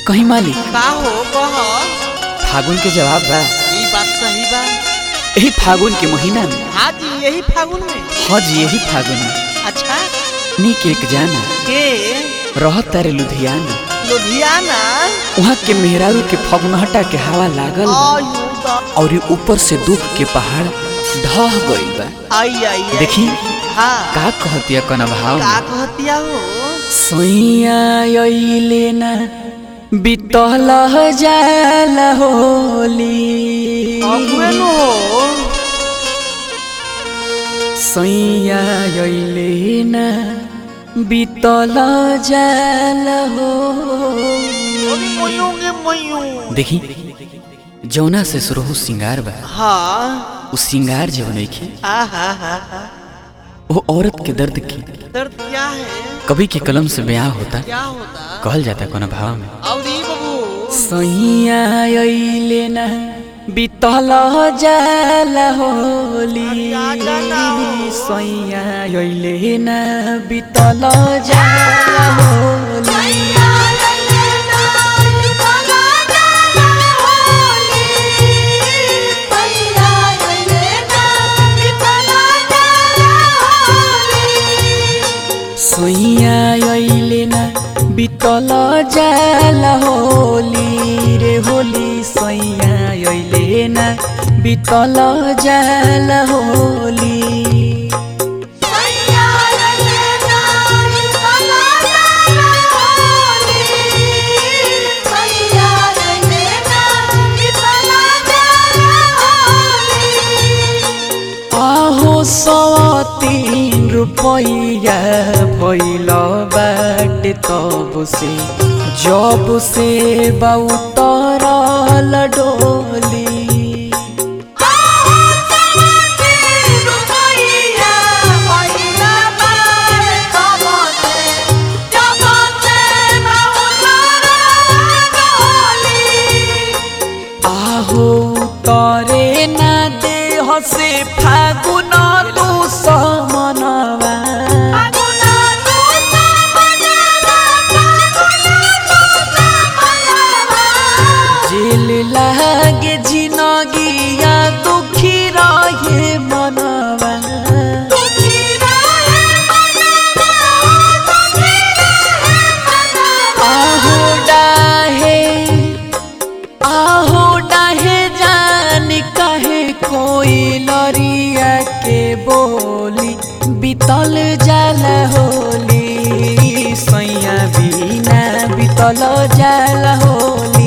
कहीं मालिक का हो कह फागुन के जवाब बा ई बात सही बा यही फागुन के महीना में हाँ जी यही फागुन में हाँ जी यही फागुन में अच्छा नीक एक जाना के रहत तारे लुधियाना लुधियाना वहाँ के मेहरारू के फगुनहटा के हवा लागल बा आयु दा और ये ऊपर से दुख के पहाड़ ढह गइल बा आई आई आई। देखी हाँ का कहतिया कन भाव का कहतिया हो सैया अइले ना बितल जाल होली अगुए नु हो सैया अइले ना बितल जाल हो मयूंगे मयूं देखी जौना से शुरू हो सिंगार बा हाँ उ सिंगार जब नइखे हाँ हाँ हाँ हाँ वो औरत के दर्द की दर्द क्या है कवि के कलम से बयां होता क्या होता कहल जाता कोनो भाव में और ई बबू सैया अइले ना बितल जाल होली आजा ना हो। सैया अइले ना बितल जाल होली सैया अइले ना बितल जाल होली रे होली सैया अइले ना बितल जाल होली आहो सवा तीन रुपैया भैल बाट तब से जब से बउतरल डोली आहो तरे ना देह से फागुन तू समनवा जेल लागे जिनगिया दुखी रहे मनवा आहो डाहे आहो डाहे जान कहे कोई लरिया के बोली बितल जाल होली सैया बिना बितल जाल होली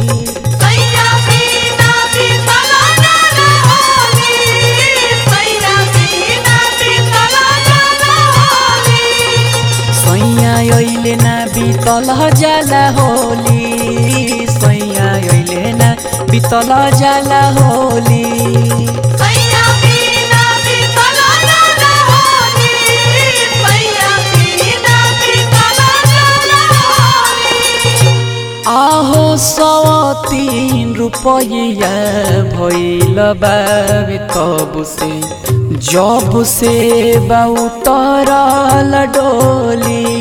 सैया अइले ना बितल जाला होली सैया अइले ना बितल जाला होली आहो सवा तीन रुपैया भैल बाबे तब से जब से बउतरल डोली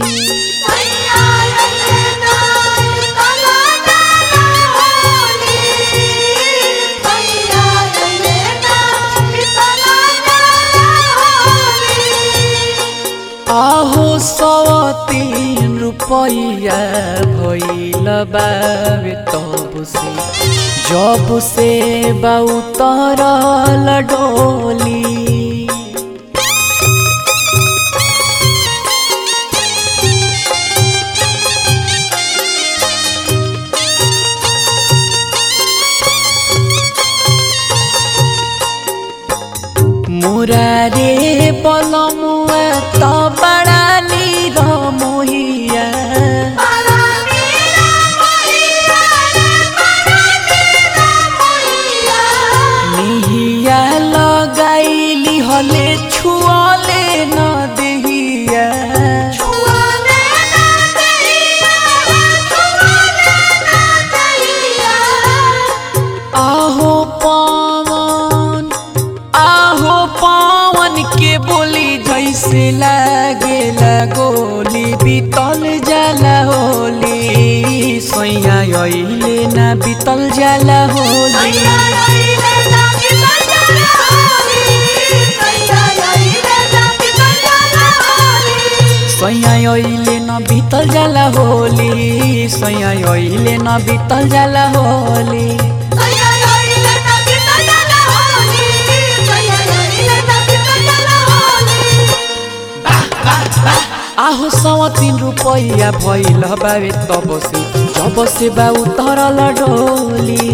आहो सवा तीन रुपैया भैल बाबे तब से जब से बउतरल डोली मुरारे बलमुआ त बड़ा नीर मोहिया निहिया लगाइली हले छुअले न देहिया आहो पवन आहो पवन के बोली जैसे लागे गोली बीतल जाला होली ना बीतल जाला होली सैया ओइले न बीतल जाला होली सैया ओइले न बीतल जाला होली आहो सवा तीन रुपैया भइल बावे तब से जब से बा उतरल डोली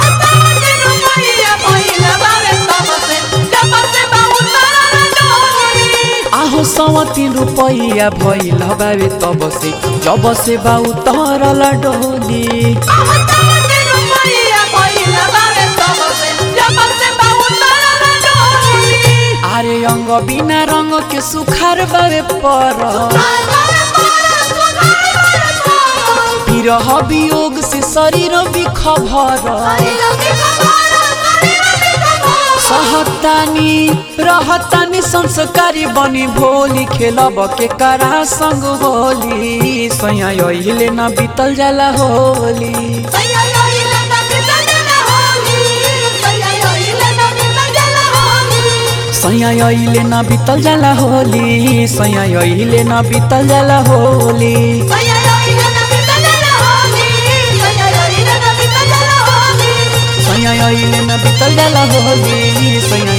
आहो सवा तीन रुपैया भइल बावे तब से जब से बा उतरल डोली आरे अंग बिना रंग के सुखार बावे पर विरह वियोग से शरीर बिखभर सहतानी रहतानी संस्कारी बनी भोली खेलब के करा संग होली सैया अहिले न बीतल जाला होली सैया अहिले न बीतल जाला होली सैया अहिले न बीतल जाला होली सैया अहिले न बीतल जाला होली सैया